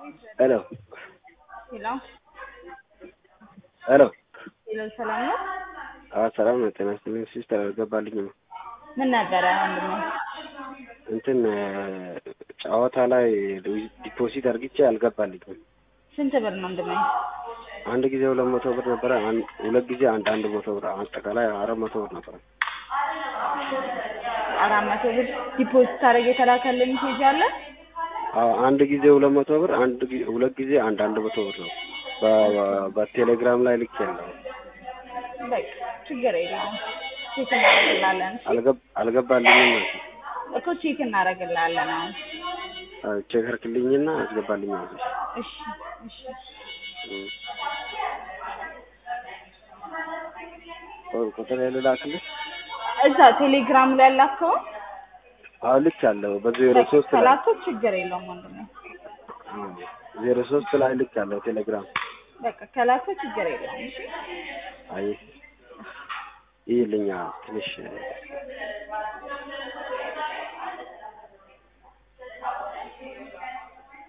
ሄሎ ሄሎ ሄሎ ሄሎ፣ ሰላም ነው? አዎ ሰላም ነው። ጤና ይስጥልኝ ሲስተር አልገባልኝም። ምን ነበረ ወንድሜ? እንትን ጨዋታ ላይ ዲፖዚት አድርግቼ አልገባልኝም። ስንት ብር ነው ወንድሜ? አንድ ጊዜ ሁለት መቶ ብር ነበረ። አንድ ሁለት ጊዜ አንድ አንድ መቶ ብር አጠቃላይ አራት መቶ ብር ነበረ። አራት መቶ ብር ዲፖዚት አድርገህ የተላከልህ ሜሴጅ አለ? አዎ አንድ ጊዜ ሁለት መቶ ብር አንድ ጊዜ ሁለት ጊዜ አንድ አንድ መቶ ብር ነው። በ- በቴሌግራም ላይ ልክ ያለው በቃ ችግር የለውም ቼክ እናደርግላለን። እሺ? አልገብ አልገባልኝም ማለት ነው። እኮ ቼክ እናደርግላለን አሁን። አዎ ቼክ አድርግልኝና አስገባልኝ ማለት ነው። እሺ እሺ እም። ቆይ ቁጥር ልላክልህ? እዛ ቴሌግራም ላይ ያላከው አዎ ልክ ያለው በዜሮ ሶስት ላይ ከላከው ችግር የለውም ወንድሜ። አዎ ዜሮ ሶስት ላይ ልክ ያለው ቴሌግራም በቃ ከላከው ችግር የለውም። እሺ አይ ይልኛ ትንሽ